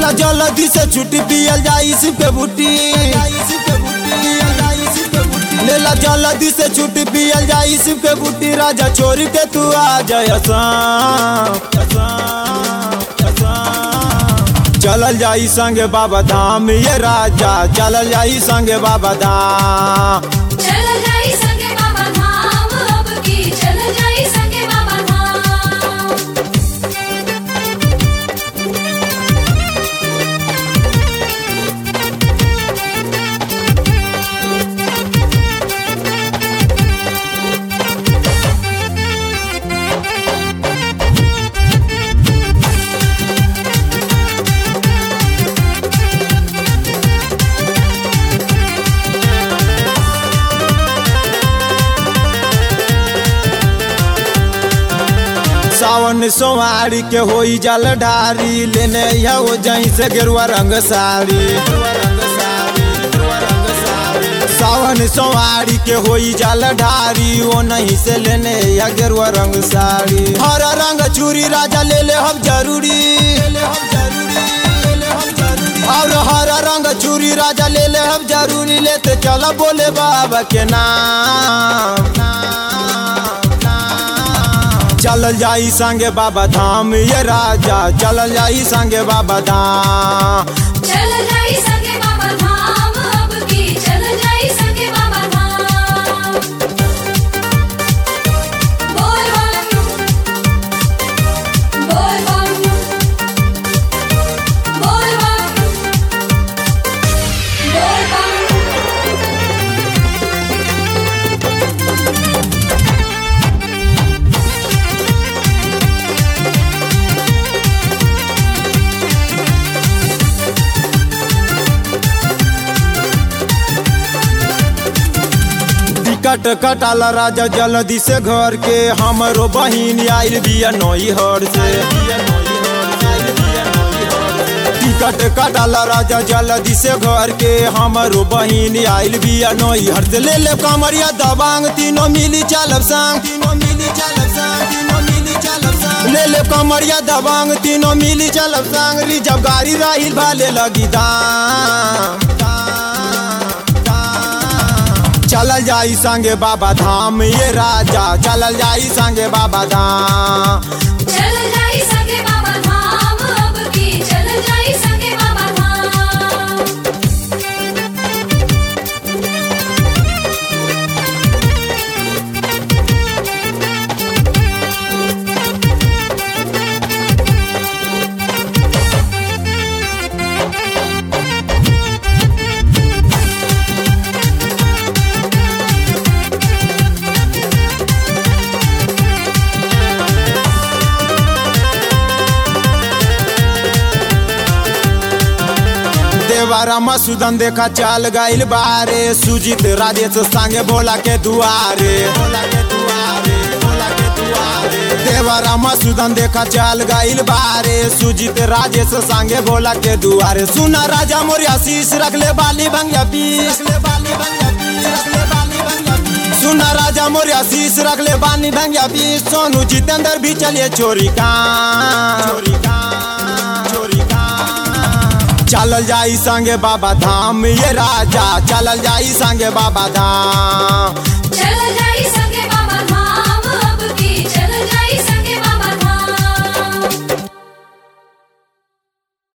लेला जल्दी से छुट्टी पियल जाई शिव के बूटी लेला जल्दी से छुट्टी पियल जाई शिव के बूटी राजा छोड़ के तू आ जाय असाम, असाम, असाम। चलल जाई संगे बाबा धाम ये राजा चलल जाई संगे बाबा धाम चल जाई संगे बाबा धाम अब की चल जाई संगे बाबा धाम सावन सोमारी के होई जल ढारी लेने हो जहीं से गेरुआ रंग साड़ी सावन सोमारी के होई जल ढारी वो नहीं से लेने या गेरुआ रंग साड़ी हरा रंग चूड़ी राजा ले ले हम जरूरी और हरा रंग चूड़ी राजा ले ले हम जरूरी लेते चला बोले बाबा के नाम चलल जाई संगे बाबा धाम ये राजा चलल जाई संगे बाबा धाम चल जाई संगे बाबा धाम अब की चल जाई संगे बाबा धाम बोल बम बोल बम बोल बम बोल बम टिकट कटाला राजा जल्दी से घर के हमरो बहिन आइल बिया नई हर से टिकट कटाला राजा जल्दी से घर के हमरो बहिन आइल बिया नई हर से ले ले कमरिया दबांग तीनों मिली चलब संग तीनों मिली चलब संग तीनों मिली चलब संग ले ले कमरिया दबांग तीनों मिली चलब संग रिजब गाड़ी राहिल भाले लगी दाम दाम, दाम। चलल जाई संगे बाबा धाम ये राजा चलल जाई संगे बाबा धाम चल जाई संगे बाबा धाम अब की चल जाई संगे बाबा धाम देवारा मसूदन देखा चाल गाइल बारे सुजीत राजेश संगे भोला के दुआरे भोला के दुआरे भोला के दुआरे देवारा मसूदन देखा चाल गाइल बारे सुजीत राजेश संगे भोला के दुआरे सुना राजा मोरिया शीश रख ले बाली भंगिया पीस ले बाली भंगिया पीस रख ले बाली भंगिया पीस सुना राजा मोरिया शीश रख ले बाली भंगिया पीस सोनू जितेंद्र भी चलिए चोरी का चोरी का चोरी का चलल जाई संगे बाबा धाम ये राजा चलल जाई संगे बाबा धाम